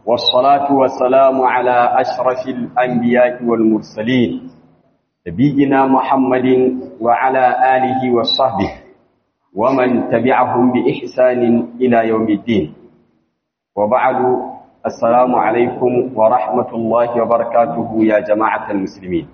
والصلاة والسلام على أشرف الأنبياء والمرسلين نبينا محمد وعلى آله وصحبه ومن تبعهم بإحسان إلى يوم الدين وبعد السلام عليكم ورحمة الله وبركاته يا جماعة المسلمين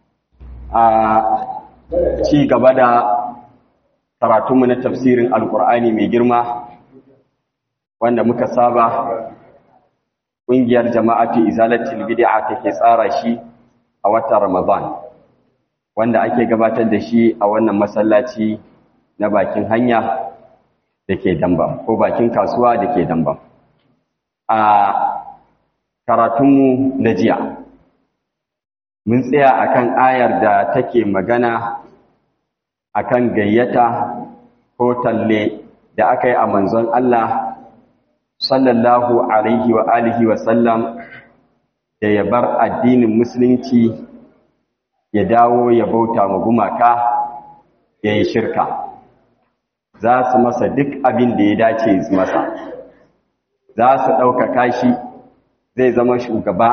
ci gaba da karatunmu na tafsirin alkur'ani mai girma wanda muka saba ƙungiyar jama'atu izalatul bid'a take tsara shi a watan ramadan wanda ake gabatar da shi a wannan masallaci na bakin hanya da ke dambam ko bakin kasuwa da ke dambam a karatunmu na jiya mun tsaya akan ayar da take magana akan gayyata ko talle da aka yi a manzon Allah sallallahu alaihi wa alihi wa sallam da ya bar addinin musulunci ya dawo ya bauta ma gumaka ya yi shirka za su masa duk abin da ya dace su masa za su ɗaukaka shi zai zama shugaba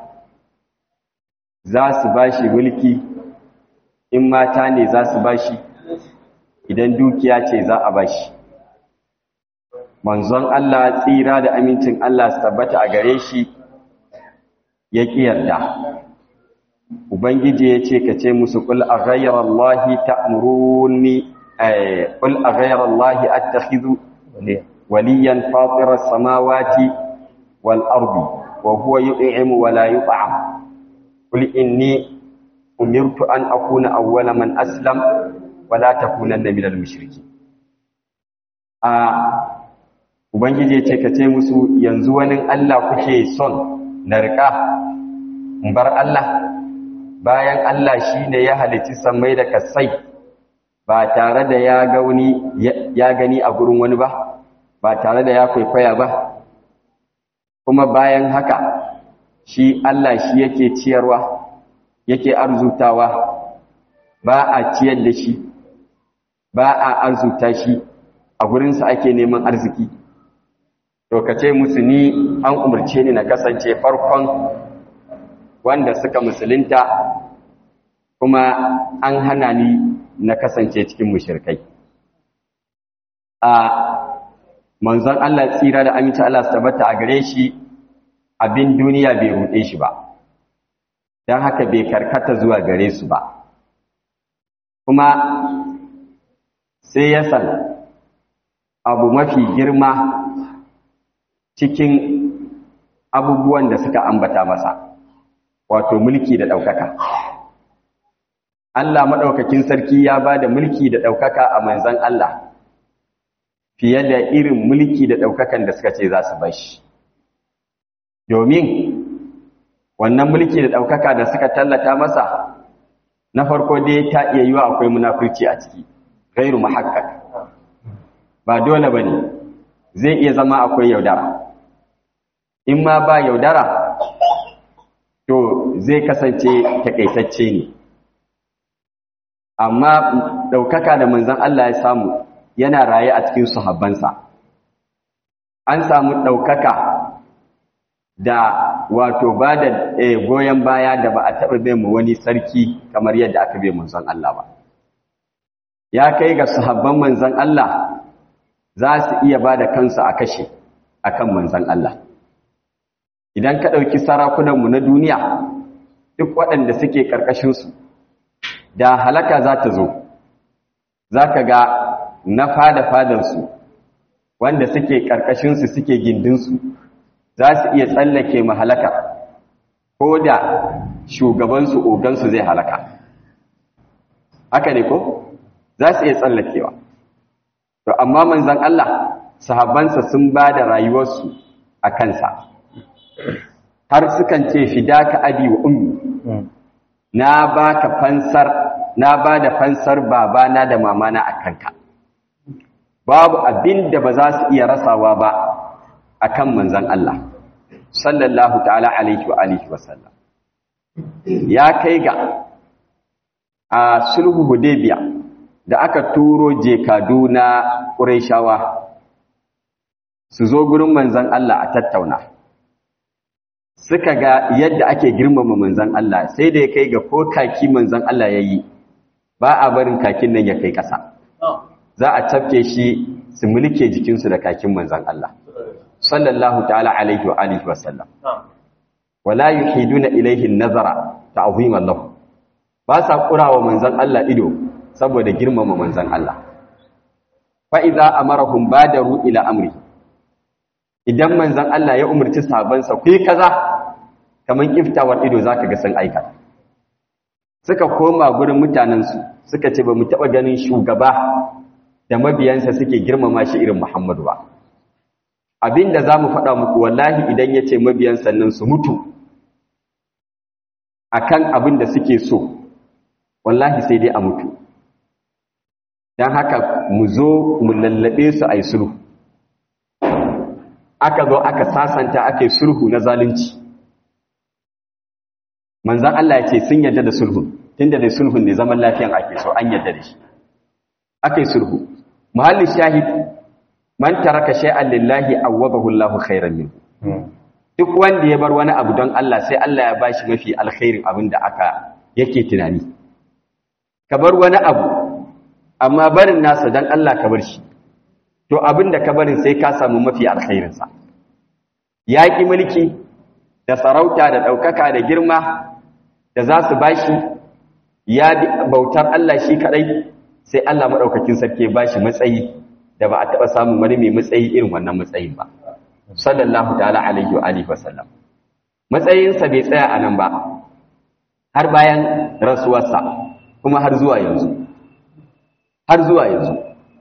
za su ba shi mulki in mata ne za su ba shi idan dukiya ce za a ba shi manzon Allah tsira da amincin Allah su tabbata a gare shi ya ƙi yarda ubangiji ya ce ka ce musu ƙul a ghayar Allah ta'muruni ƙul a ghayar Allah attakhidhu waliyan fatirar samawati wal ardi wa huwa yut'imu wa la yut'am qul inni umirtu an akuna awwala man aslam wa la takunanna minal mushrikeen a ubangiji ya ce ka ce musu yanzu wani Allah kuke son na riƙa in bar Allah bayan Allah shi ne ya halitti sammai da kasai ba tare da ya gauni ya gani a gurin wani ba ba tare da ya kwaikwaya ba kuma bayan haka shi Allah shi yake ciyarwa yake arzutawa ba a ciyar da shi ba a arzuta shi a gurinsa ake neman arziki to ka ce musu ni an umarce ni na kasance farkon wanda suka musulunta kuma an hana ni na kasance cikin mushirkai a manzon Allah tsira da aminci Allah su tabbata a gare shi abin duniya bai ruɗe shi ba don haka bai karkata zuwa gare su ba kuma sai ya san abu mafi girma cikin abubuwan da suka ambata masa wato mulki da ɗaukaka Allah maɗaukakin sarki ya ba da mulki da ɗaukaka a manzan Allah fiye da irin mulki da ɗaukakan da suka ce za su bashi domin wannan mulki da ɗaukaka da suka tallata masa na farko dai ta iya yiwa akwai munafurci a ciki gairu mahakkak ba dole ba ne zai iya zama akwai yaudara in ma ba yaudara to zai kasance takaitacce ne amma ɗaukaka da manzan Allah ya samu yana raye a cikin sahabbansa an samu ɗaukaka da wato ba da goyon baya da ba a taɓa bai mu wani sarki kamar yadda aka bai manzan Allah ba ya kai ga sahabban manzan Allah za su iya ba da kansu a kashe a kan manzan Allah idan ka ɗauki sarakunanmu na duniya duk waɗanda suke ƙarƙashinsu da halaka za ta zo za ka ga na fada-fadansu wanda suke ƙarƙashinsu suke gindinsu za su iya tsallake mahalaka ko da shugabansu ogansu zai halaka haka ne ko za su iya tsallakewa to amma manzan Allah sahabbansa sun ba da rayuwarsu a kansa har sukan ce fidaka abi wa ummi na baka fansar na ba da fansar babana da mamana a kanka babu abin da ba za su iya rasawa ba akan manzan Allah sallallahu ta'ala alaihi wa alihi wasallam ya kai ga a sulhu hudaybiya da aka turo jekadu na ƙurayshawa su zo gurin manzan Allah a tattauna suka ga yadda ake girmama manzan Allah sai da ya kai ga ko kaki manzan Allah ya yi ba a barin kakin nan ya kai ƙasa za a tafke shi su mulke jikinsu da kakin manzan Allah sallallahu ta'ala alaihi wa alihi wa sallam wala yuhiduna ilayhi nazara ta'ziman lahu ba sa kurawa manzan Allah ido saboda girmama manzan Allah fa idza amarahum badaru ila amri idan manzan Allah ya umarci sahabbansa ku yi kaza kaman kiftawar ido zaka ga sun aikata suka koma gurin mutanensu suka ce ba mu taɓa ganin shugaba da mabiyansa suke girmama shi irin Muhammadu ba abinda za mu faɗa muku wallahi idan ya ce mabiyansa nan su mutu akan abin da suke so wallahi sai dai a mutu don haka mu zo mu lallaɓe su a yi sulhu aka zo aka sasanta aka yi sulhu na zalunci manzan Allah ya ce sun yadda da sulhun tunda da sulhun ne zaman lafiyan ake so an yadda da shi aka yi sulhu muhalli shahid man taraka shay'an lillahi awwadahu Allahu khairan minhu duk wanda ya bar wani abu don Allah sai Allah ya bashi mafi alkhairin abin da aka yake tunani ka bar wani abu amma barin nasa don Allah ka bar shi to abin da ka barin sai ka samu mafi alkhairinsa yaƙi mulki da sarauta da ɗaukaka da girma da za su bashi ya bautar Allah shi kaɗai sai Allah maɗaukakin sarki ba shi matsayi da ba a taɓa samun wani mai matsayi irin wannan matsayin ba sallallahu ta'ala alaihi wa alihi wasallam matsayinsa bai tsaya a nan ba har bayan rasuwarsa kuma har zuwa yanzu har zuwa yanzu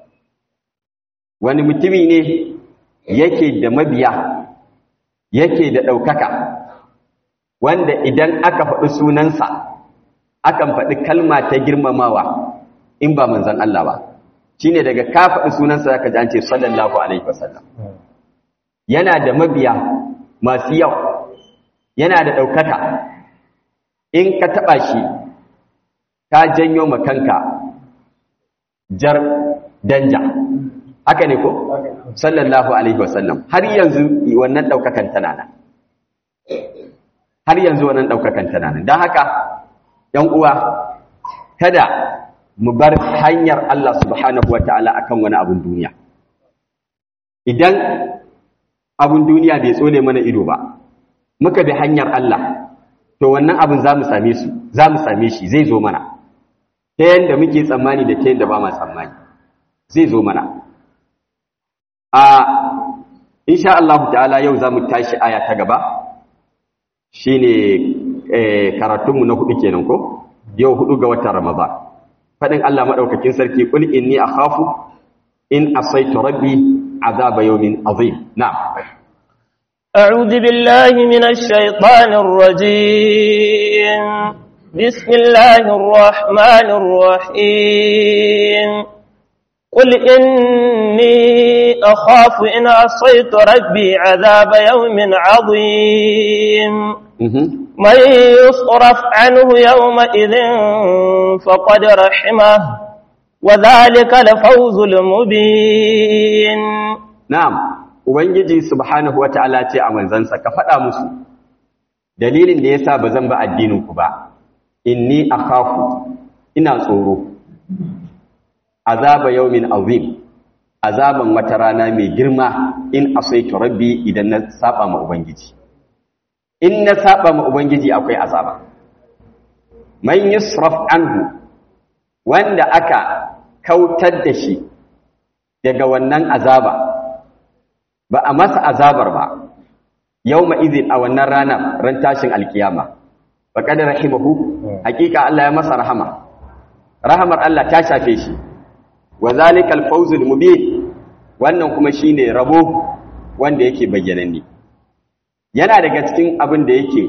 wani mutumi ne yake da mabiya yake da ɗaukaka wanda idan aka faɗi sunansa akan faɗi kalma ta girmamawa in ba manzan Allah ba shi ne daga ka faɗi sunansa zaka ji an ce sallallahu alaihi wasallam yana da mabiya masu yau yana da ɗaukaka in ka taɓa shi ka janyo makanka jar danja haka ne ko sallallahu alaihi wasallam har yanzu wannan ɗaukakan tana nan har yanzu wannan ɗaukakan tana nan don haka ‘yan uwa kada mu bar hanyar Allah subhanahu wa ta'ala a kan wani abin duniya idan abin duniya bai tsole mana ido ba muka bi hanyar Allah to wannan abin za mu same su za mu same shi zai zo mana ta yadda muke tsammani da ta yadda ba ma tsammani zai zo mana a insha Allah ta'ala yau za mu tashi aya ta gaba shine karatunmu na hudu kenan ko yau hudu ga watan Ramadan fadin Allah madaukakin sarki kul inni akhafu in asaitu rabbi azaba yawmin azim na'am أعوذ بالله من الشيطان الرجيم بسم الله الرحمن الرحيم قل إني أخاف إن عصيت ربي عذاب يوم عظيم من يصرف عنه يومئذ فقد رحمه وذلك لفوز المبين نعم ubangiji subhanahu wataala ce a manzansa ka faɗa musu dalilin da yasa bazan ba addinin ku ba inni akhafu ina tsoro azaba yawmin azim azaban wata rana mai girma in asaitu rabbi idan na saba ma ubangiji in na saba ma ubangiji akwai azaba man yusraf anhu wanda aka kautar da shi daga wannan azaba ba a masa azabar ba yawma idhin a wannan rana ran tashin alkiyama faqad rahimahu hakika Allah ya masa rahama rahamar Allah ta shafe shi wa zalikal fawzul mubin wannan kuma shine rabo wanda yake bayyananne yana daga cikin abin da yake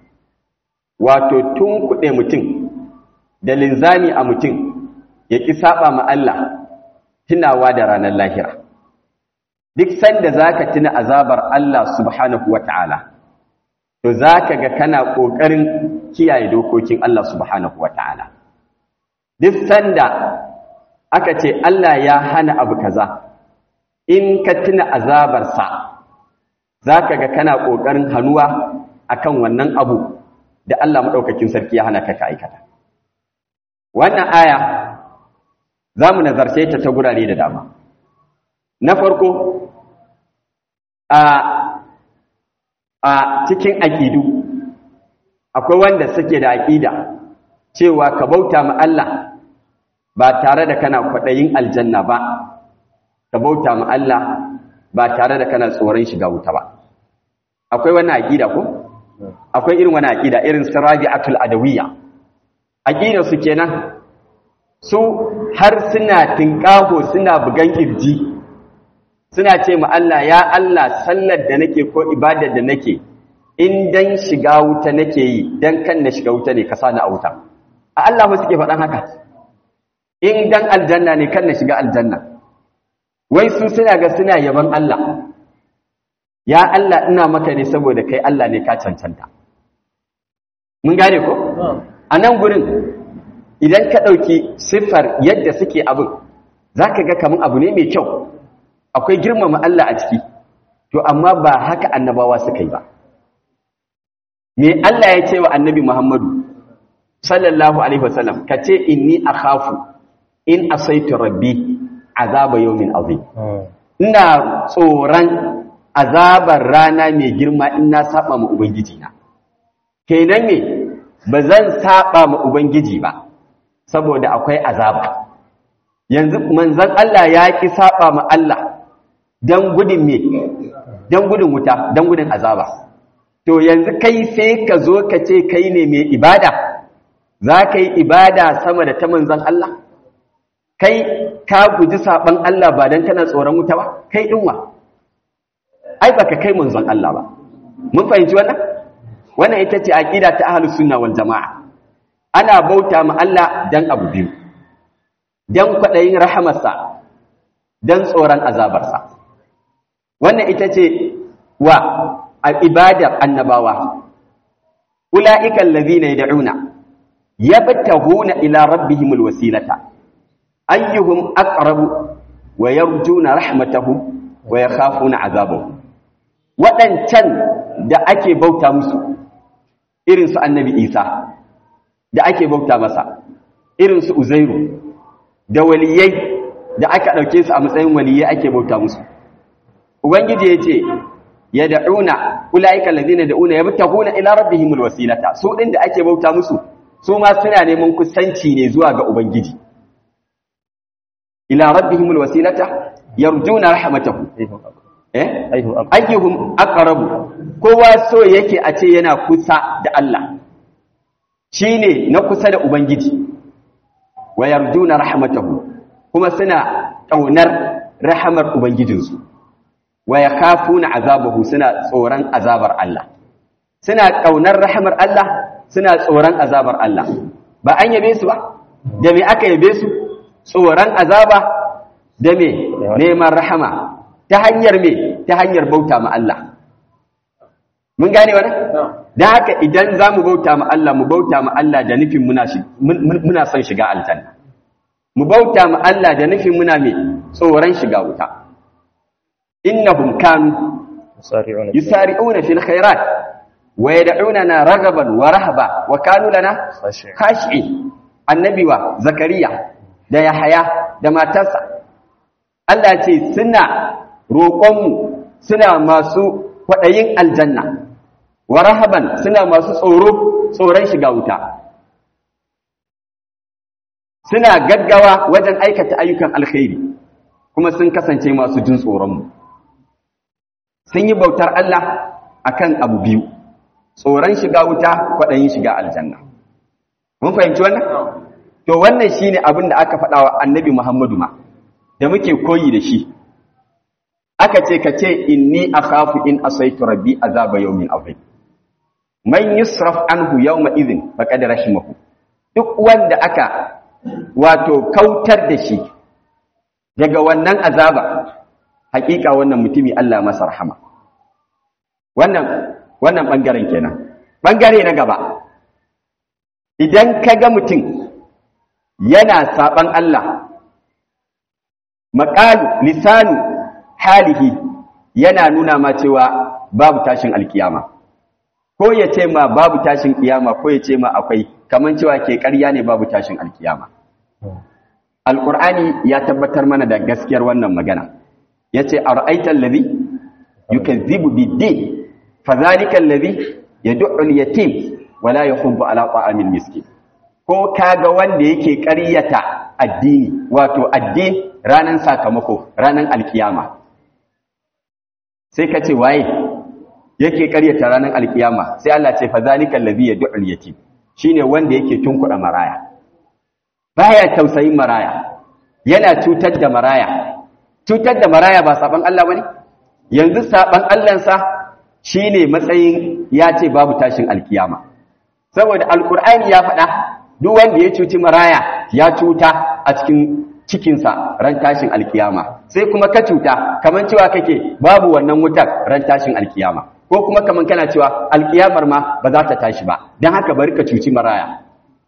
wato tun kuɗe mutum da linzami a mutum ya ƙi saba ma Allah tunawa da ranar lahira duk sanda zaka tuna azabar Allah subhanahu wata'ala to zaka ga kana ƙoƙarin kiyaye dokokin Allah subhanahu wata'ala duk sanda aka ce Allah ya hana abu kaza in ka tuna azabarsa za ka ga kana ƙoƙarin hannuwa akan wannan abu da Allah madaukakin sarki ya hana ka ka aikata wannan aya za mu nazarce ta ta gurare da dama na farko a a cikin aƙidu akwai wanda suke da aƙida cewa ka bauta ma Allah ba tare da kana kwaɗayin aljanna ba ka bauta ma Allah ba tare da kana tsoron shiga wuta ba akwai wani aƙida ko akwai irin wani aƙida irin sirabi'atul adawiyya aƙidar su kenan su har suna tinkaho suna bugan kirji suna ce ma Allah ya Allah sallar da nake ko ibadar da nake in dan shiga wuta nake yi dan kan na shiga wuta ne ka sani a wuta a Allah ba suke faɗan haka in dan aljanna ne kan na shiga aljanna wai su suna ga suna yaban Allah ya Allah ina maka ne saboda kai Allah ne ka cancanta mun gane ko a nan gurin idan ka ɗauki siffar yadda suke abin za ka ga kamar abu ne mai kyau akwai girmama Allah a ciki to amma ba haka annabawa suka yi ba me Allah ya ce wa annabi Muhammadu sallallahu alaihi wasallam ka ce inni akhafu in asaitu rabbi azaba yawmin azim ina tsoron azabar rana mai girma in na saba ma ubangiji na kenan me ba zan saba ma ubangiji ba saboda akwai azaba yanzu manzon Allah ya ki saba ma Allah dan gudun me dan gudun wuta dan gudun azaba to yanzu kai sai ka zo ka ce kai ne mai ibada za ka yi ibada sama da ta manzon Allah kai ka guji saban Allah ba dan kana tsoron wuta ba kai dinwa ai baka kai manzon Allah ba mun fahimci wannan wannan ita ce aqida ta ahlus sunna wal jamaa ana bauta ma Allah dan abu biyu dan kwadayin rahamarsa dan tsoron azabarsa wannan ita ce wa ibadar annabawa ulaika allazina yad'una yabtahuna ila rabbihimul wasilata ayyuhum aqrabu wa yarjuna rahmatahu wa yakhafuna azabahu wadancan da ake bauta musu irin su annabi Isa da ake bauta masa irin su Uzairu da waliyai da aka dauke su a matsayin waliyai ake bauta musu ubangiji yace yad'una ulaika alladhina yad'una yabtaguna ila rabbihimul wasilata su din da ake bauta musu su ma suna neman kusanci ne zuwa ga ubangiji ila rabbihimul wasilata yarjuna rahmatahu eh ayyuhum aqrabu kowa so yake a ce yana kusa da Allah shine na kusa da ubangiji wa yarjuna rahmatahu kuma suna kaunar rahamar ubangijinsu wa yakhafuna azabahu suna tsoron azabar Allah suna kaunar rahamar Allah suna tsoron azabar Allah ba an yabe su ba da me aka yabe su tsoron azaba da me neman rahama ta hanyar me ta hanyar bauta ma Allah mun gane wannan dan haka idan zamu bauta ma Allah mu bauta ma Allah da nufin muna muna son shiga aljanna mu bauta ma Allah da nufin muna me tsoron shiga wuta innahum kanu yusari'una fil khairat wa yad'unana ragaban wa rahaba wa kanu lana khashi'in annabi wa zakariya da yahaya da matarsa Allah ce suna roƙonmu suna masu kwaɗayin aljanna wa rahaban suna masu tsoro tsoron shiga wuta suna gaggawa wajen aikata ayyukan alkhairi kuma sun kasance masu jin tsoronmu sun yi bautar Allah akan abu biyu tsoron shiga wuta kwaɗayin shiga aljanna mun fahimci wannan to wannan shine abin da aka faɗa wa annabi Muhammadu ma da muke koyi da shi aka ce ka ce inni akhafu in asaitu rabbi azaba yawmin azim man yusraf anhu yawma idhin faqad rahimahu duk wanda aka wato kautar da shi daga wannan azaba hakika wannan mutumi Allah masa rahama wannan wannan bangaren kenan bangare na gaba idan kaga mutum yana saban Allah maqalu lisanu halihi yana nuna ma cewa babu tashin alkiyama ko ya ce ma babu tashin kiyama ko ya ce ma akwai kaman cewa ke ƙarya ne babu tashin alkiyama alqur'ani ya tabbatar mana da gaskiyar wannan magana yace ara'aita allazi yukazzibu bid-din fadhalika allazi yad'u al-yatim wala yahubbu ala ta'amil miskin ko kaga wanda yake ƙaryata addini wato addini ranan sakamako ranan alkiyama sai ka ce waye yake ƙaryata ranan alkiyama sai Allah ce fa zalikal ladhi yad'u al-yatim shine wanda yake tunkuɗa maraya baya tausayin maraya yana cutar da maraya cutar da maraya ba saban Allah bane yanzu saban Allah sa shine matsayin ya ce babu tashin alkiyama saboda alkur'ani ya faɗa duk wanda ya cuci maraya ya cuta a cikin cikinsa ran tashin alkiyama sai kuma ka cuta kamar cewa kake babu wannan wutar ran tashin alkiyama ko kuma kamar kana cewa alkiyamar ma ba za ta tashi ba don haka bari ka cuci maraya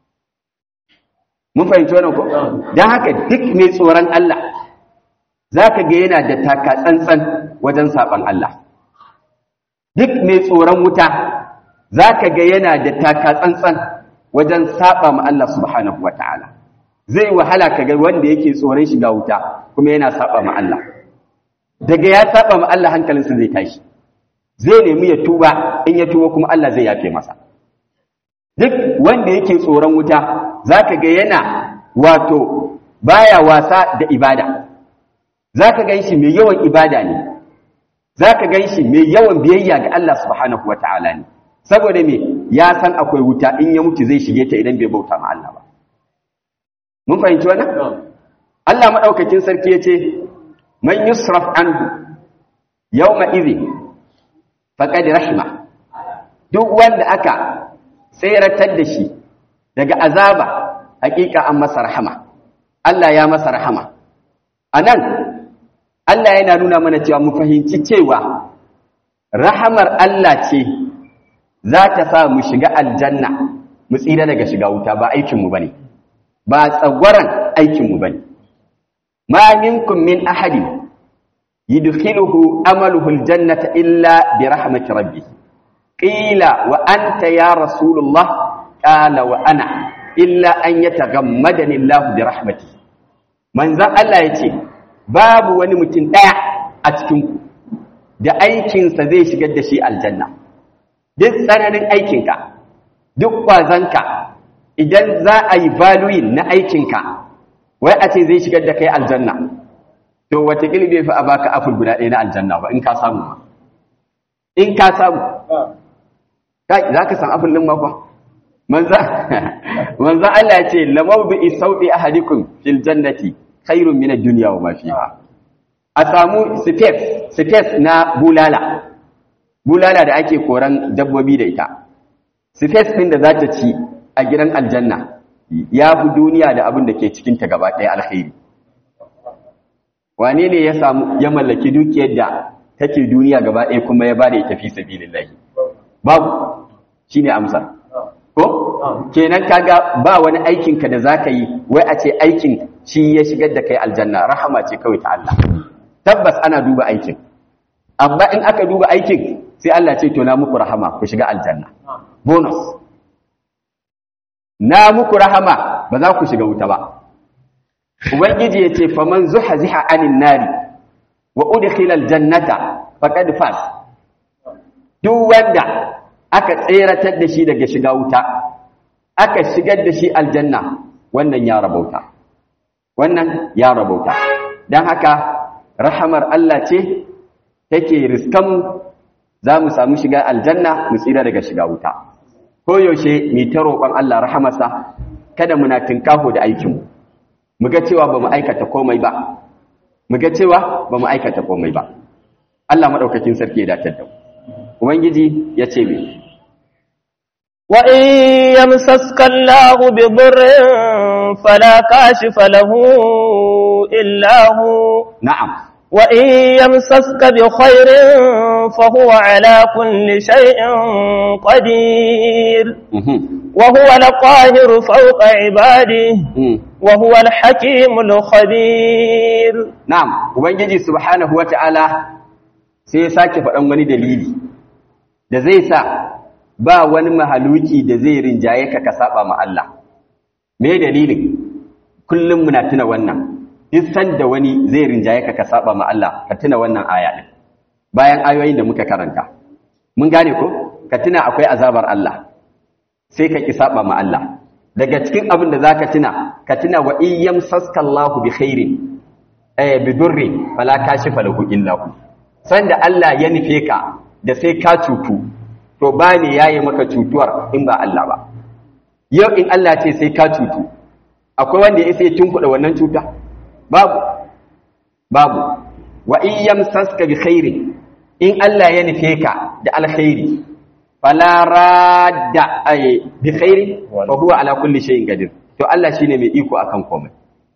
mun fahimci wannan ko don haka duk mai tsoron Allah za ka ga yana da taka tsantsan wajen saɓan Allah duk mai tsoron wuta za ka ga yana da taka tsantsan wajen saba ma Allah subhanahu wa ta'ala zai wahala ka ga wanda yake tsoron shiga wuta kuma yana saba ma Allah daga ya saba ma Allah hankalinsa zai tashi zai nemi ya tuba in ya tuba kuma Allah zai yafe masa duk wanda yake tsoron wuta za ka ga yana wato baya wasa da ibada za ka gan shi mai yawan ibada ne za ka gan shi mai yawan biyayya ga Allah subhanahu wa ta'ala ne saboda me ya san akwai wuta in ya mutu zai shige ta idan bai bauta ma Allah ba mun fahimci wannan Allah madaukakin sarki yace man yusraf anhu yawma idhi faqad rahima duk wanda aka tseratar da shi daga azaba hakika an masa rahama Allah ya masa rahama anan Allah yana nuna mana cewa mu fahimci cewa rahamar Allah ce za ta sa mu shiga aljanna mu tsira daga shiga wuta ba aikinmu ba ne ba tsagwaron aikinmu ba ne ma minkum min ahadin yudkhiluhu amaluhu aljannata illa bi rahmati rabbi qila wa anta ya rasulullah qala wa ana illa an yataghammadani allah bi rahmati manzon Allah yace babu wani mutum daya a cikin ku da aikinsa zai shigar da shi aljanna duk tsananin aikinka duk ƙwazonka idan za a yi valuyin na aikinka wai a ce zai shigar da kai aljanna to watakila bai fi a baka aful guda ɗaya na aljanna ba in ka samu ma in ka samu za ka san aful ɗin makon manzan Allah ya ce lamau bi isauɗi ahadikum fil jannati khairun min ad-dunya wa ma fiha a samu space space na bulala bulala da ake koran dabbobi da ita space ɗin da za ta ci a gidan aljanna ya fi duniya da abin da ke cikinta gaba ɗaya alkhairi wane ne ya samu ya mallaki dukiyar da take duniya gaba ɗaya kuma ya bada ita fi sabilillahi babu shine amsar ko kenan kaga ba wani aikin ka da zaka yi wai a ce aikin shi ya shigar da kai aljanna rahama ce kawai ta Allah tabbas ana duba aikin amma in aka duba aikin sai Allah ce to na muku rahama ku shiga aljanna bonus na muku rahama ba za ku shiga wuta ba ubangiji ya ce faman zuhaziha anin nari wa udkhila aljannata faqad fas duk wanda aka tseratar da shi daga shiga wuta aka shigar da shi aljanna wannan ya rabauta wannan ya rabauta dan haka rahamar Allah ce take riskan za mu samu shiga aljanna mu tsira daga shiga wuta ko yaushe mu ta roƙon Allah rahamarsa kada muna tinkaho da aikinmu mu ga cewa ba mu aikata komai ba mu ga cewa ba mu aikata komai ba Allah madaukakin sarki ya datar da mu ubangiji ya ce me wa in yamsaska Allahu bi dhurrin fala kashifa lahu illa hu na'am وإن يمسسك بخير فهو على كل شيء قدير وهو القاهر فوق عباده وهو الحكيم الخبير نعم ubangiji subhanahu wataala sai ya sake faɗan wani dalili da zai sa ba wani mahaluki da zai rinjaye ka ka saba ma Allah me dalilin kullum muna tuna wannan duk sanda wani zai rinjaye ka ka saba ma Allah ka tuna wannan aya din bayan ayoyin da muka karanta mun gane ko ka tuna akwai azabar Allah sai ka ki saba ma Allah daga cikin abin da zaka tuna ka tuna wa iyyam saskallahu bi khairin eh bi durri fala kashifa lahu illa hu sanda Allah ya nufe ka da sai ka cutu to ba ne yayi maka cutuwar in ba Allah ba yau in Allah ce sai ka cutu akwai wanda ya sai tunkuɗa wannan cuta babu babu wa iyyam saska bi khairin in Allah ya nufe ka da alkhairi fala radda ay bi khairi fa huwa ala kulli shay'in qadir to Allah shine mai iko akan komai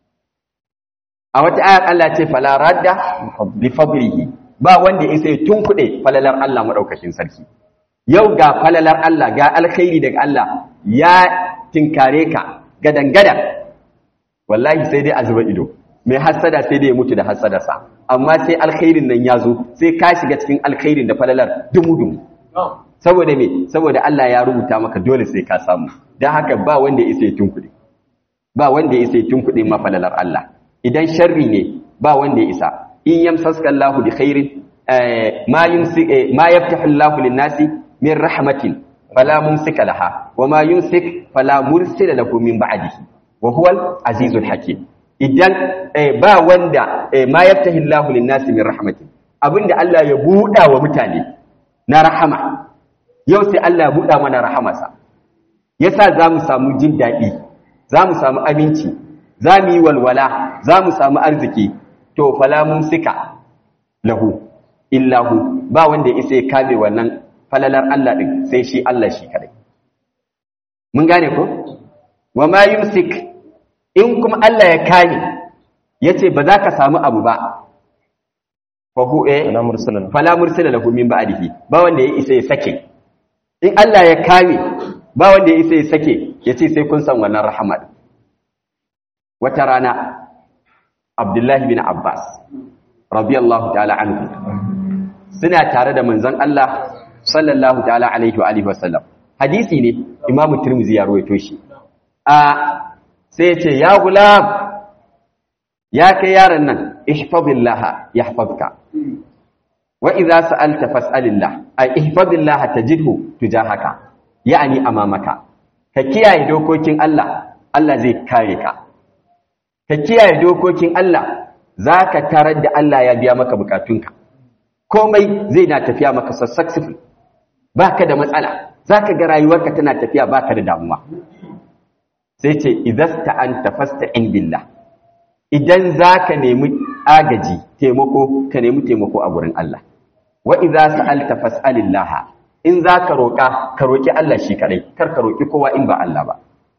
a wata ayar Allah ce fala radda li fadlihi ba wanda ya sai tunkuɗe falalar Allah madaukakin sarki yau ga falalar Allah ga alkhairi daga Allah ya tinkare ka gadan-gadan wallahi sai dai a zuba ido mai hassada sai dai ya mutu da hassadarsa amma sai alkhairin nan ya zo sai ka shiga cikin alkhairin da falalar dumu-dumu saboda me saboda Allah ya rubuta maka dole sai ka samu don haka ba wanda ya isa ya tunkuɗe ba wanda ya isa ya tunkuɗe ma falalar Allah idan sharri ne ba wanda ya isa in yamsaska Allahu bi khairin ma yumsik ma yaftahu Allahu lin-nasi min rahmatin fala mumsika laha wa ma yumsik fala mursila lahu min ba'dihi wa huwal azizul hakim idan ba wanda ma yaftahi Allahu lin-nasi min rahmatin abinda Allah ya buɗa wa mutane na rahama yau sai Allah ya buɗa mana rahamarsa yasa zamu samu jin daɗi zamu samu aminci zamu yi walwala zamu samu arziki to fala mumsika lahu illahu ba wanda ya isa ya kame wannan falalar Allah din sai shi Allah shi kadai mun gane ko wa ma yumsik in kuma Allah ya kame yace ba za ka samu abu ba fa hu eh fala mursala lahu min ba'dihi ba wanda ya isa ya sake in Allah ya kame ba wanda ya isa ya sake yace sai kun san wannan rahama wata rana Abdullahi bin Abbas radiyallahu ta'ala anhu suna tare da manzon Allah sallallahu ta'ala alaihi wa alihi wasallam hadisi ne Imam Tirmidhi ya rawaito shi a sai ya ce ya gulam ya kai yaron nan ihfazillaha yahfazka wa idza sa'alta fas'alillah ay ihfazillaha tajidhu tujahaka ya'ni amamaka ka kiyaye dokokin Allah Allah zai kare ka ka kiyaye dokokin Allah zaka tarar da Allah ya biya maka bukatunka komai zai na tafiya maka successful baka da matsala zaka ga rayuwarka tana tafiya baka da damuwa sai ce idasta anta fasta'in billah idan zaka nemi agaji taimako ka nemi taimako a gurin Allah wa idza sa'alta fas'alillah in zaka roka ka roki Allah shi kadai kar ka roki kowa in ba Allah ba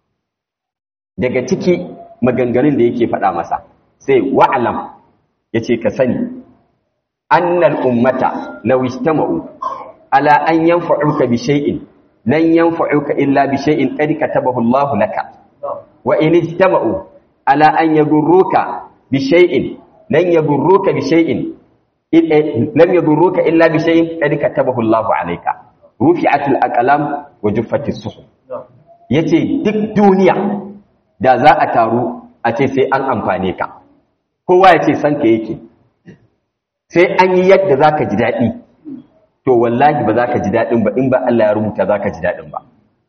daga ciki maganganun da yake faɗa masa sai wa'lam yace ka sani annal ummata law istama'u ala an yanfa'uka bi shay'in lan yanfa'uka illa bi shay'in qad katabahu Allah laka wa in istama'u ala an yadurruka bi shay'in lan yadurruka bi shay'in lam yadurruka illa bi shay'in qad katabahu Allah alayka rufi'atul aqlam wa juffatis suhuf yace duk duniya da za a taru a ce sai an amfane ka kowa ya ce san ka yake sai an yi yadda za ka ji daɗi to wallahi ba za ka ji daɗin ba in ba Allah ya rubuta za ka ji daɗin ba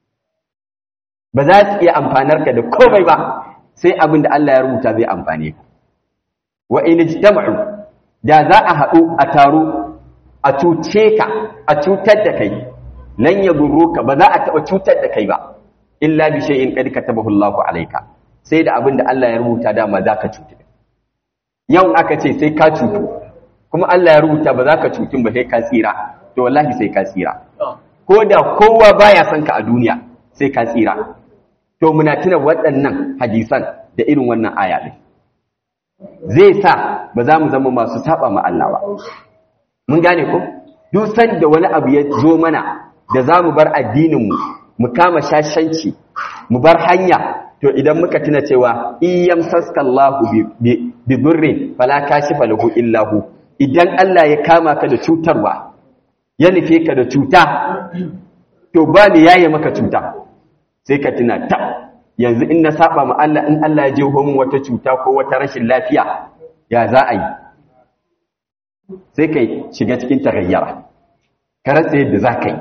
ba za su iya amfanar ka da komai ba sai abin da Allah ya rubuta zai amfane ka wa in ijtama'u da za a haɗu a taro a cuce ka a cutar da kai lan yadurruka ba za a taɓa cutar da kai ba illa bi shay'in qad katabahu Allahu alayka sai da abin da Allah ya rubuta dama za ka cutu yau aka ce sai ka cutu kuma Allah ya rubuta ba za ka cutun ba sai ka tsira to wallahi sai ka tsira ko da kowa baya son ka a duniya sai ka tsira to muna tuna waɗannan hadisan da irin wannan aya ɗin zai sa ba za mu zama masu saba ma Allah ba mun gane ko duk sanda wani abu ya zo mana da za mu bar addininmu mu kama shashanci mu bar hanya to idan muka tuna cewa iyam saskallahu bi durrin fala kashifa lahu illahu idan Allah ya kama ka da cutarwa ya nufe ka da cuta to ba ni yaye maka cuta sai ka tuna ta yanzu in na saba ma Allah in Allah ya je homin wata cuta ko wata rashin lafiya ya za a yi sai kai shiga cikin tarayyara ka rasa yadda za ka yi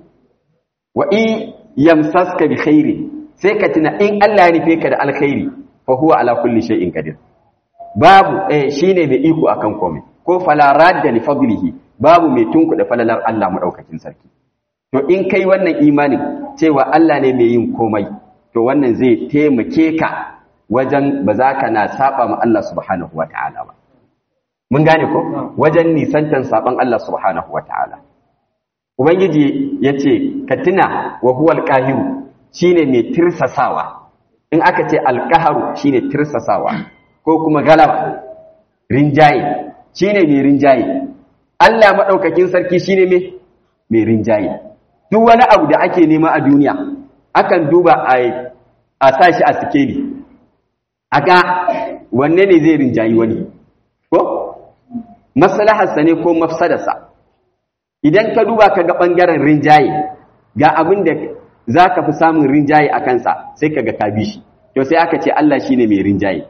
wa in yamsaska bi khairi sai ka tuna in Allah ya nufe ka da alkhairi fa huwa ala kulli shay'in qadir babu eh shine mai iko akan komai ko fala radda li fadlihi babu mai tunkuda falalar Allah madaukakin sarki to in kai wannan imanin cewa Allah ne mai yin komai to wannan zai taimake ka wajen ba za ka na saba ma Allah subhanahu wataala ba mun gane ko wajen nisantan saban Allah subhanahu wataala ubangiji yace ka tuna wa huwal qahiru shine mai tirsasawa in aka ce alqaharu shine tirsasawa ko kuma galaba rinjaye shine mai rinjaye Allah madaukakin sarki shine mai mai rinjaye duk wani abu da ake nema a duniya akan duba a a sashi a sikeli aga wanne ne zai rinjayi wani ko maslaharsa ne ko mafsadarsa idan ka duba ka ga ɓangaren rinjaye ga abin da za ka fi samun rinjaye a kansa sai ka ga ka bi shi to sai aka ce Allah shi ne mai rinjaye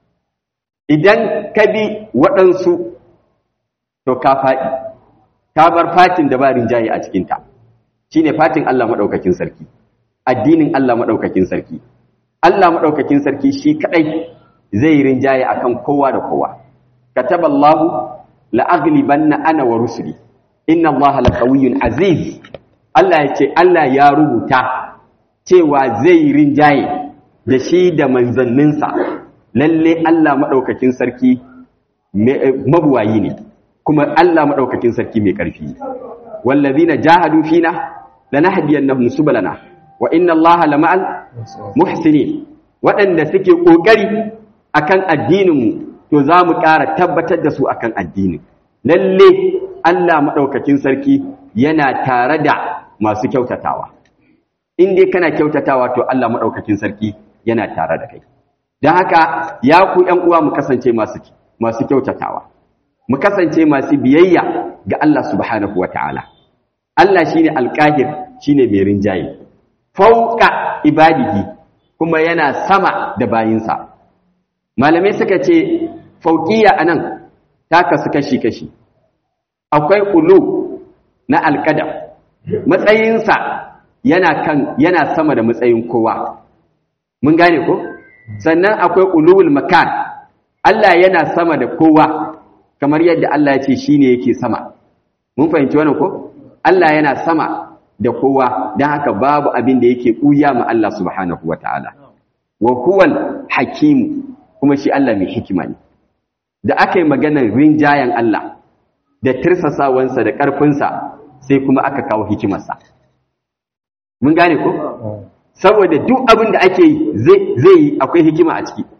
idan ka bi waɗansu to ka faɗi ka bar fatin da ba rinjaye a cikinta shi ne fatin Allah maɗaukakin sarki addinin Allah maɗaukakin sarki Allah maɗaukakin sarki shi kaɗai zai rinjaye akan kowa da kowa kataballahu la'aglibanna ana wa rusuli inna allaha laqawiyyun aziz Allah ya ce Allah ya rubuta cewa zai rinjaye da shi da manzanninsa lalle Allah madaukakin sarki mabuwayi ne kuma Allah madaukakin sarki mai karfi wallazina jahadu fina lanahdiyannahum subulana wa inna allaha lama'al muhsinin waɗanda suke kokari akan addinin mu to za mu ƙara tabbatar da su akan addinin lalle Allah maɗaukakin sarki yana tare da masu kyautatawa in dai kana kyautatawa to Allah maɗaukakin sarki yana tare da kai don haka ya ku ‘yan uwa mu kasance masu masu kyautatawa mu kasance masu biyayya ga Allah subhanahu wa ta'ala Allah shine alƙahir shine mai rinjaye fauka ibadihi kuma yana sama da bayinsa malamai suka ce fauƙiya anan ta kasu kashi-kashi akwai ulu na alƙadam matsayinsa yana kan yana sama da matsayin kowa mun gane ko sannan akwai ulul makan Allah yana sama da kowa kamar yadda Allah ya ce shine yake sama mun fahimci wannan ko Allah yana sama da kowa don haka babu abin da yake ɓuya ma Allah subhanahu wataala wa huwal hakim kuma shi Allah mai hikima ne da aka yi maganar rinjayen Allah da tirsasawansa da ƙarfinsa sai kuma aka kawo hikimarsa. Mun gane ko? Saboda duk abin da ake yi zai yi akwai hikima a ciki.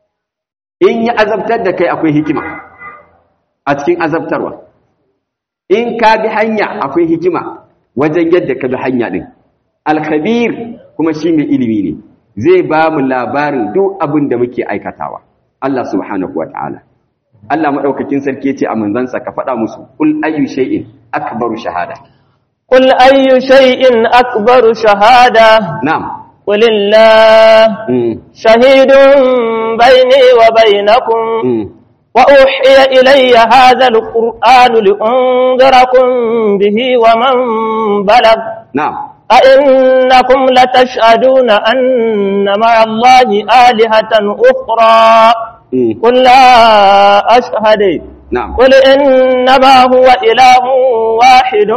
In yi azabtar da kai akwai hikima a cikin azabtarwa. In ka bi hanya akwai hikima wajen yadda ka bi hanya ɗin. Alkhabir kuma shi mai ilimi ne, zai ba mu labarin duk abin da muke aikatawa. Allah subhanahu wa ta'ala. Allah maɗaukakin sarki ce a manzansa ka faɗa musu, Ƙul ayyu shay'in akbaru shahada. Ƙul ayyu shay'in akbaru shahada. Na'am. Ƙulillah, shahidun baini wa bainakum. وأوحي إلي هذا القرآن لأنذركم به ومن بلغ نعم أئنكم لتشهدون أن مع الله آلهة أخرى قل لا أشهد نعم قل إنما هو إله واحد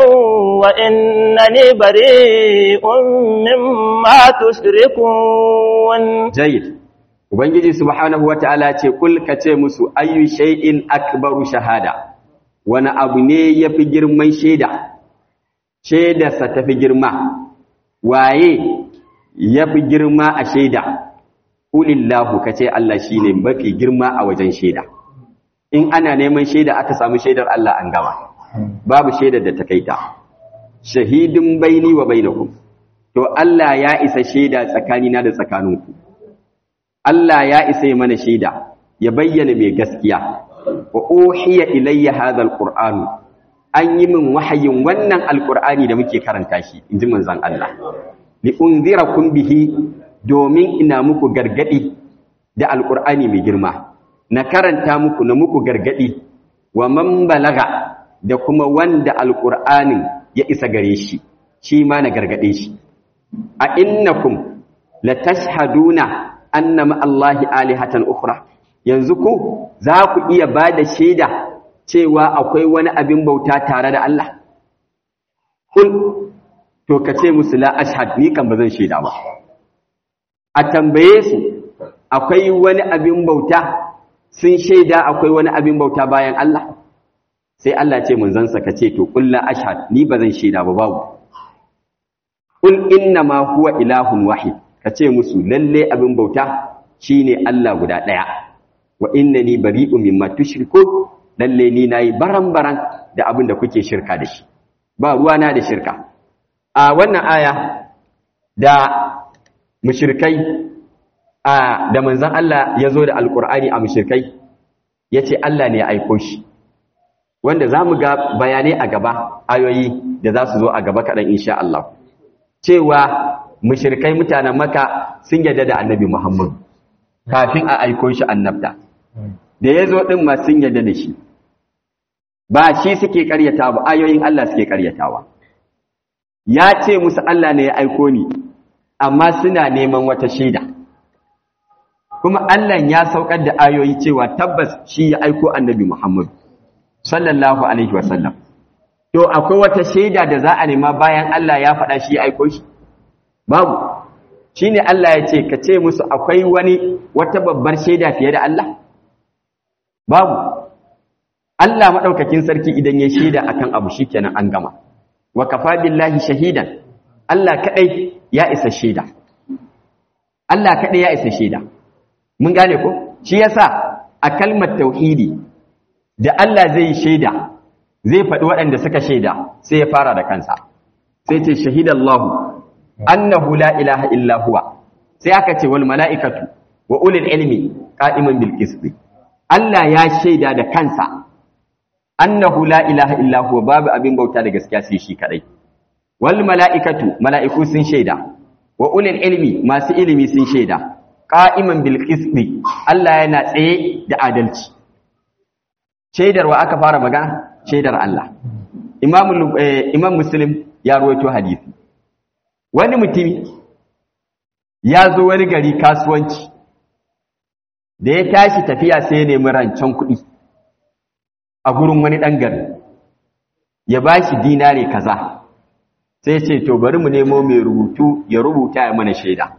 وإنني بريء مما تشركون جيد ubangiji subhanahu wataala ce kul ka ce musu ayyu shay'in akbaru shahada wani abu ne yafi girman shaida shaidarsa tafi girma waye yafi girma a shaida ulillahu kace Allah shine mafi girma a wajen shaida in ana neman shaida aka samu shaidar Allah an gama babu shaidar da ta kaita shahidun baini wa bainakum to Allah ya isa shaida tsakanina da tsakaninku Allah ya isa yi mana shaida ya bayyana mai gaskiya wa uhiya ilayya hadha alquran an yi min wahayin wannan alkur'ani da muke karanta shi in ji manzan Allah li unzirakum bihi domin ina muku gargadi da alkur'ani mai girma na karanta muku na muku gargadi wa man balaga da kuma wanda alkur'anin ya isa gare shi shi ma na gargade shi a innakum latashhaduna anna ma Allahi alihatan ukhra yanzu ku za ku iya bada shaida cewa akwai wani abin bauta tare da Allah? Kul, to ka ce musu la ashhad ni kan ba zan shaida ba. A tambaye su, akwai wani abin bauta, sun shaida akwai wani abin bauta bayan Allah? Sai Allah ce manzansa ka ce, to kul la ashhad ni ba zan shaida ba babu. Kul inna ma huwa ilahun wahid, ka ce musu lalle abin bauta shine Allah guda ɗaya. Wa innani bari'un mimma tushrikun lalle ni nayi baran-baran da abin da kuke shirka da shi ba ruwana da shirka a wannan aya da mushrikai a da manzon Allah ya zo da alkur'ani a mushrikai yace Allah ne ya aiko shi wanda zamu ga bayanai a gaba ayoyi da za su zo a gaba kaɗan insha Allah cewa mushrikai mutanen maka sun yarda da annabi Muhammad kafin a aiko shi annabta da ya zo ɗin ma sun yarda da shi ba shi suke karyata ba ayoyin Allah suke karyatawa ya ce musu Allah ne ya aiko ni amma suna neman wata shaida kuma Allah ya saukar da ayoyi cewa tabbas shi ya aiko annabi Muhammad sallallahu alaihi wasallam to akwai wata shaida da za a nema bayan Allah ya faɗa shi ya aiko shi babu shine Allah ya ce ka ce musu akwai wani wata babbar shaida fiye da Allah babu Allah maɗaukakin sarki idan ya shaida akan abu shikenan an gama wa kafa billahi shahidan Allah kadai ya isa shaida Allah kadai ya isa shaida mun gane ko shi yasa a kalmar tauhidi da Allah zai yi shaida zai faɗi waɗanda suka shaida sai ya fara da kansa sai ce shahidallahu annahu la ilaha illa huwa sai aka ce wal mala'ikatu wa ulil ilmi qa'iman bil qisti Allah ya shaida da kansa annahu la ilaha illa huwa babu abin bauta da gaskiya sai shi kadai wal mala'ikatu mala'iku sun shaida wa ulil ilmi masu ilimi sun shaida qa'iman bil qisti Allah yana tsaye da adalci shaidar wa aka fara magana shaidar Allah imam imam muslim ya ruwaito hadisi wani mutumi ya zo wani gari kasuwanci da ya tashi tafiya sai ya nemi rancen kuɗi a gurin wani ɗan gari ya ba shi dinare kaza sai ce to bari mu nemo mai rubutu ya rubuta ya mana shaida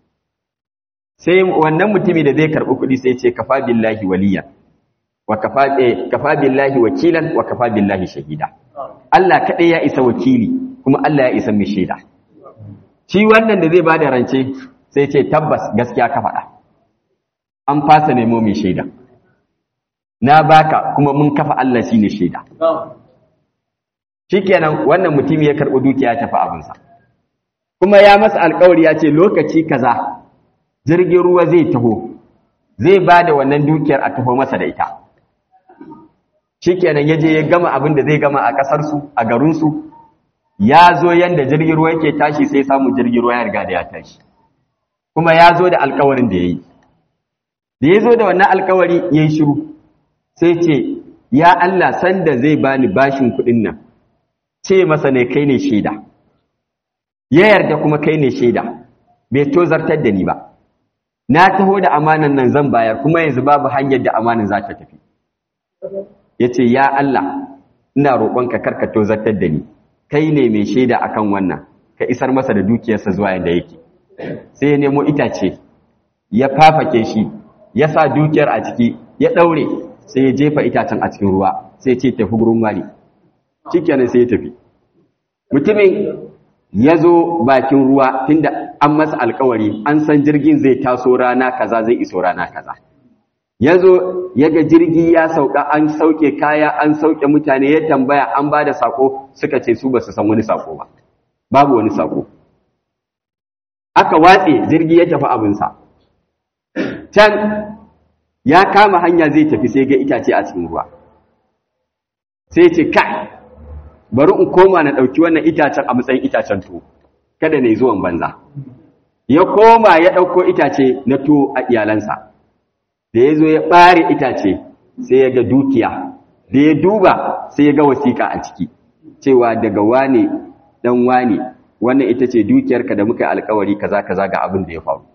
sai wannan mutumi da zai karɓi kuɗi sai ce kafa billahi waliyan wa kafa billahi wakilan wa kafa billahi shahida Allah kaɗai ya isa wakili kuma Allah ya isa mai shaida shi wannan da zai ba da rance sai ce tabbas gaskiya ka faɗa an fasa nemo mai shaida na baka kuma mun kafa Allah shi ne shaida shikenan wannan mutum ya karɓi dukiya ya tafi abinsa kuma ya masa alkawari ya ce lokaci kaza jirgin ruwa zai taho zai ba da wannan dukiyar a taho masa da ita shikenan ya je ya gama abin da zai gama a ƙasarsu a garinsu ya zo yanda jirgin ruwa yake tashi sai samu jirgin ruwa ya riga da ya tashi kuma ya zo da alkawarin da ya yi da ya zo da wannan alkawari ya yi shiru sai ce ya Allah sanda zai bani bashin kuɗin nan ce masa ne kai ne shaida ya yarda kuma kai ne shaida bai tozartar da ni ba na taho da amanan nan zan bayar kuma yanzu babu hanyar da amanan za ta tafi ya ce ya Allah ina roƙonka karka tozartar da ni kai ne mai shaida akan wannan ka isar masa da dukiyarsa zuwa yadda yake sai ya nemo itace ya fafake shi ya sa dukiyar a ciki ya ɗaure sai ya jefa itacen a cikin ruwa sai ya ce tafi gurin wani shikenan sai ya tafi mutumin ya zo bakin ruwa tunda an masa alkawari an san jirgin zai taso rana kaza zai iso rana kaza ya zo ya ga jirgi ya sauka an sauke kaya an sauke mutane ya tambaya an ba da sako suka ce su ba su san wani sako ba babu wani sako aka watse jirgi ya tafi abinsa can ya kama hanya zai tafi sai ga itace a cikin ruwa sai ce kai bari in koma na ɗauki wannan itacen a matsayin itacen to kada ne zuwan banza ya koma ya ɗauko itace na to a iyalansa da ya zo ya ɓare itace sai ya ga dukiya da ya duba sai ya ga wasiƙa a ciki cewa daga wane ɗan wane wannan ita ce dukiyarka da muka yi alkawari kaza kaza ga abin da ya faru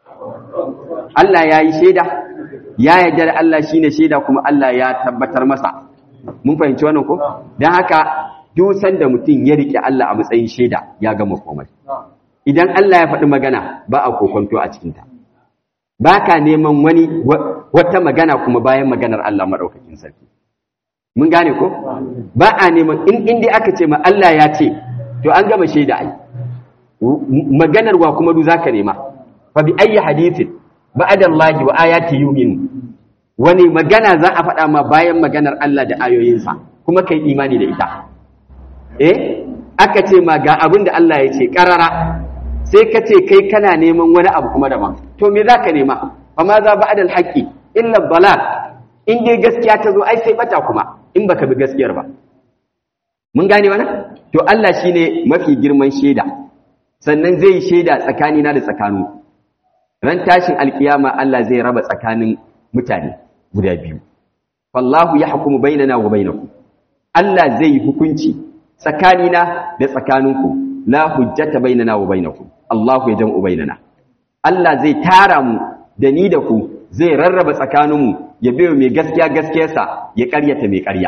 Allah ya yi shaida ya yarda da Allah shine shaida kuma Allah ya tabbatar masa mun fahimci wannan ko dan haka duk sanda mutum ya rike Allah a matsayin shaida ya gama komai idan Allah ya faɗi magana ba a kokonto a cikin ta baka neman wani wata magana kuma bayan maganar Allah madaukakin sarki mun gane ko ba a neman in inda aka ce ma Allah ya ce to an gama shaida ai maganar wa kuma du zaka nema fa bi ayyi hadithin ba'da Allah wa ayati yu'minu wani magana za a faɗa ma bayan maganar Allah da ayoyinsa kuma kai imani da ita eh aka ce ma ga abin da Allah ya ce karara sai ka ce kai kana neman wani abu kuma daban to me zaka nema fa ma za ba'da al-haqqi illa dalal in dai gaskiya ta zo ai sai bata kuma in baka bi gaskiyar ba mun gane wannan to Allah shine mafi girman shaida sannan zai shaida tsakanina da tsakanu ran tashin alkiyama Allah zai raba tsakanin mutane guda biyu wallahu yahkumu bainana wa bainakum Allah zai hukunci tsakanina da tsakaninku la hujjata bainana wa bainakum Allahu yajma'u bainana Allah zai tara mu da ni da ku zai rarraba tsakaninmu ya biyo mai gaskiya gaskiyarsa ya ƙaryata mai ƙarya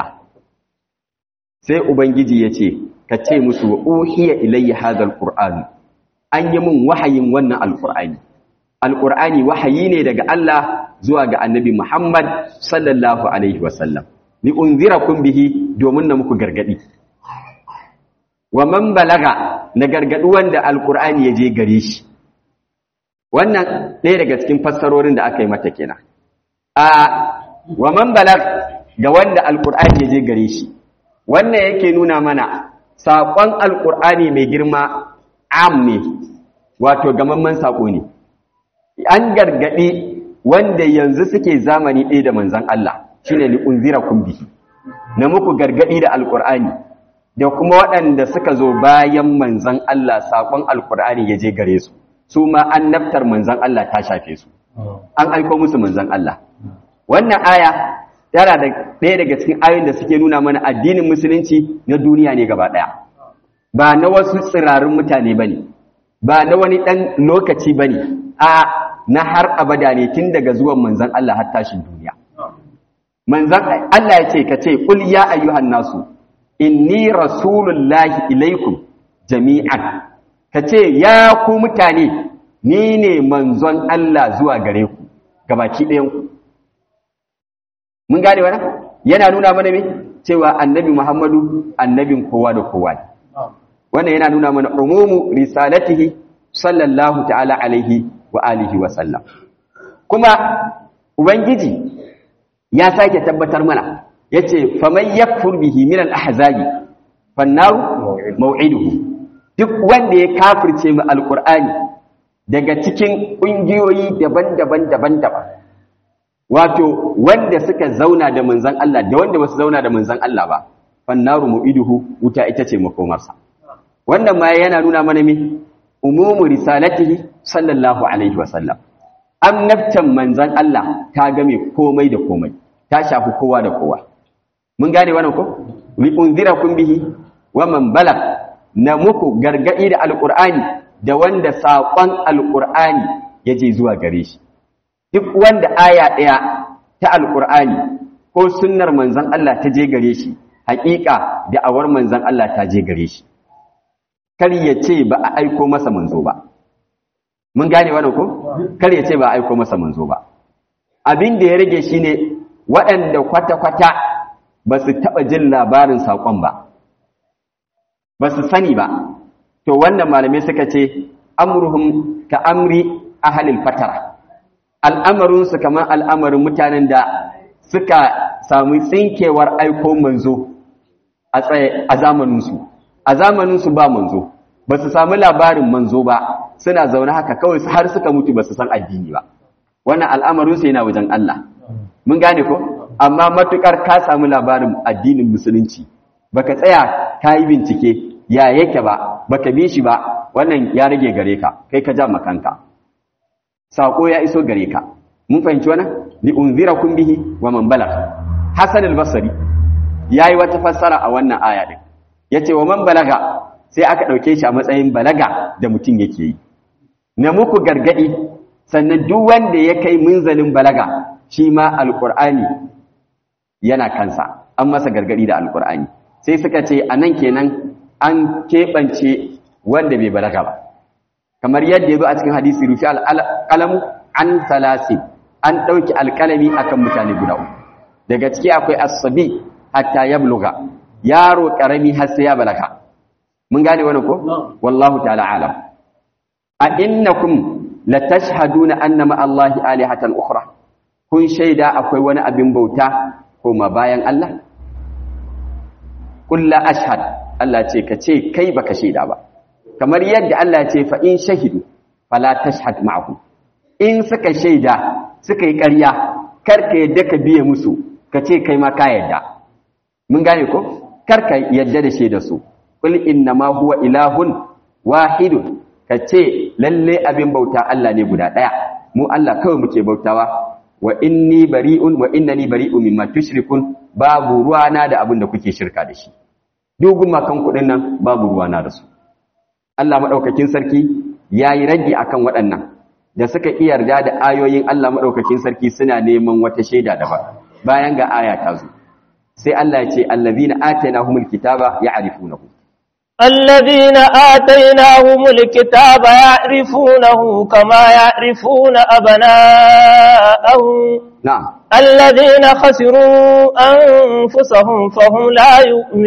sai ubangiji ya ce ka ce musu wa uhiya ilayya hadha alquran an yi min wahayin wannan alqur'ani alqur'ani wahayi ne daga Allah zuwa ga annabi Muhammad sallallahu alaihi wasallam ni unzirakum bihi domin na muku gargadi wa man balaga na gargadu wanda alqur'ani ya je gare shi wannan ɗaya daga cikin fassarorin da aka yi mata kenan a wa man balag ga wanda alqur'ani ya je gare shi wannan yake nuna mana saƙon alƙur'ani mai girma am ne wato gamamman saƙo ne an gargaɗi wanda yanzu suke zamani ɗaya da manzan Allah shi ne li'unzira bihi na muku gargaɗi da alƙur'ani da kuma waɗanda suka zo bayan manzan Allah saƙon alƙur'ani ya je gare su su ma an naftar manzan Allah ta shafe su an aiko musu manzan Allah wannan aya yana da ɗaya daga cikin ayoyin da suke nuna mana addinin musulunci na duniya ne gaba ɗaya ba na wasu tsirarin mutane ba ne ba na wani ɗan lokaci ba ne a na har abada ne tun daga zuwan manzan Allah har tashin duniya manzan Allah ya ce ka ce kul ya ayyuhan nasu inni rasulullahi ilaikum jami'an ka ce ya ku mutane ni ne manzon Allah zuwa gare ku gabaki ɗayan ku mun gane wannan yana nuna mana me cewa annabi Muhammadu annabin kowa da kowa ne wannan yana nuna mana umumu risalatihi sallallahu ta'ala alaihi wa alihi wa sallam kuma ubangiji ya sake tabbatar mana yace faman yakfur bihi min al-ahzabi fannaru maw'iduhu duk wanda ya kafirce mu alqur'ani daga cikin kungiyoyi daban-daban daban-daban wato wanda suka zauna da manzan Allah da wanda basu zauna da manzan Allah ba fannaru mu'iduhu wuta ita ce makomarsa wannan ma yana nuna mana me umumu risalatihi sallallahu alaihi wa sallam annabtan manzan Allah ta game komai da komai ta shafi kowa da kowa mun gane wannan ko li unzirakum bihi wa man balag na muku gargadi da alqur'ani da wanda saƙon alqur'ani yaje zuwa gare shi duk wanda aya ɗaya ta alƙur'ani ko sunnar manzan Allah ta je gare shi haƙiƙa da awar manzan Allah ta je gare shi kar ya ce ba a aiko masa manzo ba mun gane wannan ko kar ya ce ba a aiko masa manzo ba abin da ya rage shi ne waɗanda kwata-kwata ba su taɓa jin labarin saƙon ba ba su sani ba to wannan malamai suka ce amruhum ka amri ahalil fatara al'amarinsu kamar al'amarin mutanen da suka sami tsinkewar aiko manzo a tsaye a zamaninsu a zamaninsu ba manzo ba su sami labarin manzo ba suna zaune haka kawai har suka mutu ba su san addini ba wannan al'amarinsu yana wajen Allah mun gane ko amma matukar ka sami labarin addinin musulunci baka tsaya ka yi bincike ya yake ba baka bi shi ba wannan ya rage gare ka kai ka ja makanka sako ya iso gare ka mun fahimci wannan li unzirakum bihi wa man balagh hasan al-basri yayi wata fassara a wannan aya din yace wa man balaga sai aka dauke shi a matsayin balaga da mutum yake yi na muku gargadi sannan duk wanda ya kai munzalin balaga shi ma alqur'ani yana kansa an masa gargadi da alqur'ani sai suka ce anan kenan an keɓance wanda bai balaga ba kamar yadda ya zo a cikin hadisi rufi alƙalamu an salasi an ɗauki alƙalami akan mutane guda uku daga ciki akwai asabi hatta ya buluga yaro ƙarami har sai ya balaga mun gane wani ko wallahu ta'ala alam a innakum latashhaduna anna ma allahi alihatan ukhra kun shaida akwai wani abin bauta koma bayan Allah kullu ashhad Allah ce ka ce kai baka shaida ba kamar yadda Allah ce fa in shahidu fala tashhad ma'ahu in suka shaida suka yi ƙarya karka yadda ka biye musu ka ce kai ma ka yadda mun gane ko karka yadda da shaida su qul inna ma huwa ilahun wahidun ka ce lalle abin bauta Allah ne guda daya mu Allah kawai muke bautawa wa inni bari'un wa innani bari'un mimma tushrikun babu ruwana da abin da kuke shirka da shi dogun makan kudin nan babu ruwana da su Allah maɗaukakin sarki ya yi ragi a kan waɗannan da suka iya yarda da ayoyin Allah maɗaukakin sarki suna neman wata shaida daban bayan ga aya ta zo sai Allah ya ce allazina atainahumul kitaba ya'rifunahu الذين آتيناهم الكتاب يعرفونه كما يعرفون أبناءهم na'am الذين خسروا أنفسهم فهم لا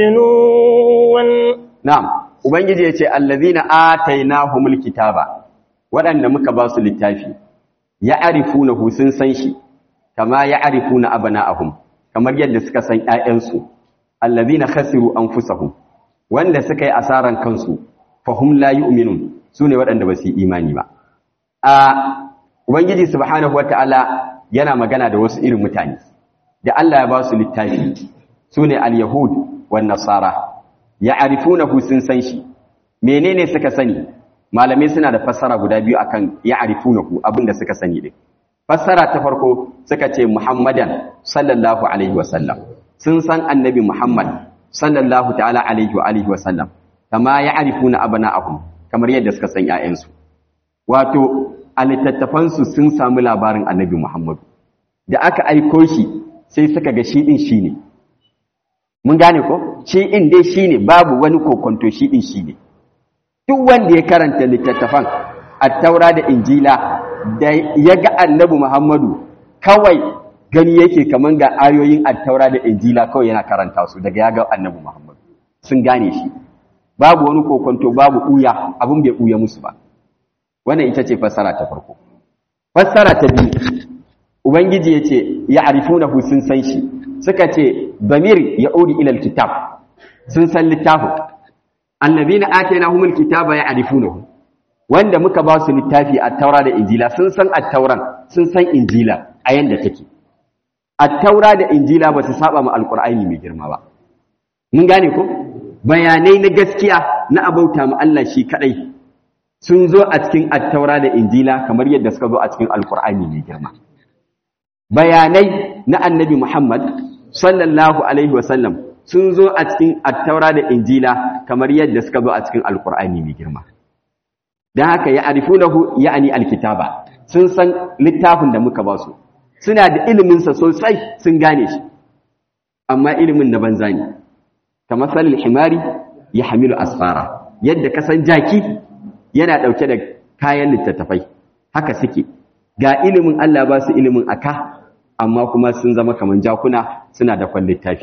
يؤمنون na'am ubangiji ya ce allazina atainahumul kitaba waɗanda muka ba su littafi ya'rifunahu sun san shi kama ya'rifuna abna'ahum kamar yadda suka san ƴaƴansu allazina khasiru anfusahum wanda suka yi asaran kansu fahum la yu'minun sune waɗanda ba su yi imani ba a ubangiji subhanahu wataala yana magana da wasu irin mutane da Allah ya ba su littafi sune al-yahud wan nasara ya'rifunahu sun san shi menene suka sani malamai suna da fassara guda biyu akan ya'rifunahu abinda suka sani din fassara ta farko suka ce muhammadan sallallahu alaihi wasallam sun san annabi muhammad sallallahu ta'ala alaihi wa alihi wasallam kama ya'rifuna abna'ahum kamar yadda suka san ƴaƴansu wato a littattafansu sun samu labarin annabi muhammadu da aka aiko shi sai suka ga shi din shine mun gane ko shi in dai shine babu wani kokonto shi din shine duk wanda ya karanta littattafan at-taura da injila da ya ga annabi muhammadu kawai gani yake kaman ga ayoyin at-taura da injila kawai yana karanta su daga ya ga annabi muhammadu sun gane shi babu wani kokonto babu uya abin bai uya musu ba wannan ita ce fassara ta farko fassara ta biyu ubangiji ya ce ya arifunahu sun san shi suka ce damir ya uri ilal kitab sun san littafin annabina atainahumul kitaba ya arifunahu wanda muka ba su littafi a taura da injila sun san at-tauran sun san injila a yanda take at-taura da injila ba su saba ma alqur'ani mai girma ba mun gane ko bayanai na gaskiya na abauta ma Allah shi kadai sun zo a cikin at-taura da injila kamar yadda suka zo a cikin alqur'ani mai girma bayanai na annabi Muhammad sallallahu alaihi wasallam sun zo a cikin attaura da injila kamar yadda suka zo a cikin alkur'ani mai girma don haka ya arifunahu ya'ani alkitaba sun san littafin da muka ba su suna da iliminsa sosai sun gane shi amma ilimin na banza ne kamar salil himari ya hamilu asfara yadda ka san jaki yana ɗauke da kayan littattafai haka suke ga ilimin Allah ba su ilimin aka amma kuma sun zama kaman jakuna suna da kwan littafi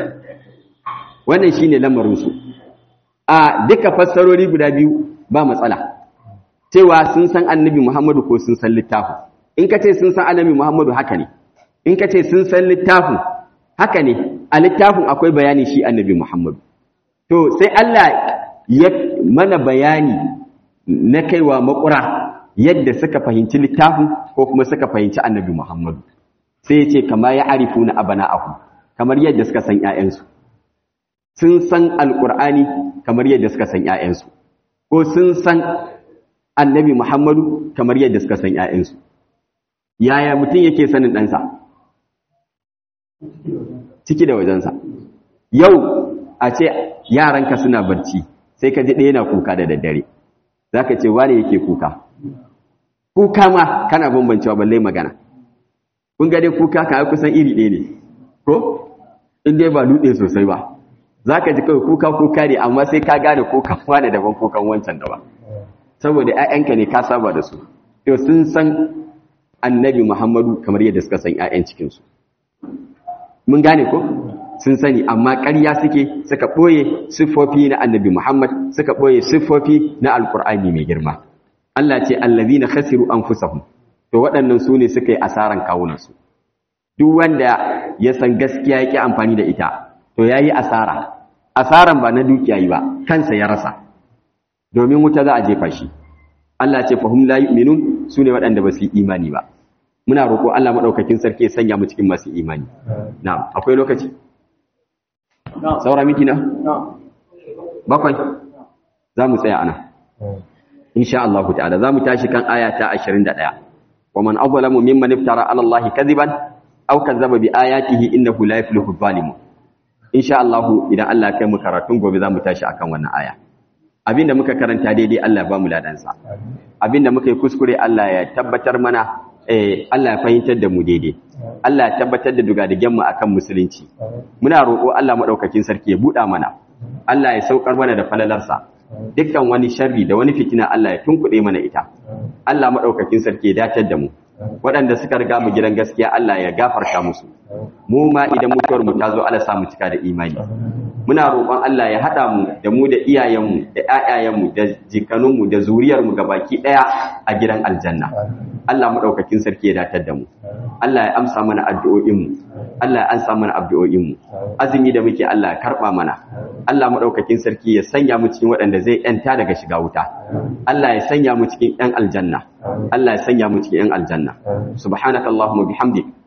wannan shine lamarinsu a duka fassarori guda biyu ba matsala cewa sun san annabi Muhammadu ko sun san littafin in ka ce sun san annabi Muhammadu haka ne in ka ce sun san littafin haka ne a littafin akwai bayani shi annabi Muhammadu to sai Allah ya mana bayani na kaiwa makura yadda suka fahimci littafin ko kuma suka fahimci annabi Muhammadu sai ya ce kama ya arifu na abana'ahu kamar yadda suka san ‘ya'yansu sun san alqur'ani kamar yadda suka san ƴaƴansu ko sun san annabi Muhammadu kamar yadda suka san ƴaƴansu yaya mutum yake sanin ɗansa ciki da wajensa yau a ce yaranka suna barci sai ka ji ɗaya na kuka da daddare za ka ce wane yake kuka kuka ma kana bambancewa balle magana kun ga dai kuka ka kusan iri ɗaya ne ko in dai ba dutse sosai ba za ka ji kawai kuka kuka ne amma sai ka gane kukan wane daban kukan wancan daban saboda 'ya'yanka ne ka saba da su to sun san annabi muhammadu kamar yadda suka san 'ya'yan cikinsu mun gane ko sun sani amma ƙarya suke suka ɓoye siffofi na annabi muhammad suka ɓoye siffofi na alkur'ani mai girma allah ce allazi na khasiru an fusahun to waɗannan su ne suka yi asaran kawunansu duk wanda ya san gaskiya ya ƙi amfani da ita to ya yi asara asaran ba na dukiya yi ba kansa ya rasa domin wuta za a jefa shi Allah ce fahim la yu'minun su ne waɗanda ba su yi imani ba muna roƙo Allah maɗaukakin sarki ya sanya mu cikin masu imani na'am akwai lokaci saura miki na bakwai za mu tsaya ana insha Allah ta'ala za mu tashi kan aya ta 21 wa man azlamu mimman iftara ala Allah kadiban aw kazzaba bi ayatihi innahu la yuflihu zalimun insha Allah idan Allah ya kai mu karatun gobe za mu tashi akan wannan aya abinda muka karanta daidai Allah ya ba mu ladansa abinda muka yi kuskure Allah ya tabbatar mana eh Allah ya fahimtar da mu daidai Allah ya tabbatar da dugadigen mu akan musulunci muna roƙo Allah madaukakin sarki ya buɗa mana Allah ya saukar mana da falalarsa dukkan wani sharri da wani fitina Allah ya tunkuɗe mana ita Allah madaukakin sarki ya datar da mu waɗanda suka riga mu gidan gaskiya Allah ya gafarta musu mu ma idan mutuwar mu ta zo Allah sa mu cika da imani muna roƙon Allah ya haɗa mu da mu da iyayenmu da ƴaƴayenmu da jikanunmu da zuriyarmu baki ɗaya a gidan aljanna Allah maɗaukakin sarki ya datar da mu Allah ya amsa mana addu'o'inmu Allah ya amsa mana addu'o'inmu azumi da muke Allah ya karɓa mana Allah maɗaukakin sarki ya sanya mu cikin waɗanda zai ƴanta daga shiga wuta Allah ya sanya mu cikin ƴan aljanna Allah ya sanya mu cikin ƴan aljanna subhanakallahumma bihamdik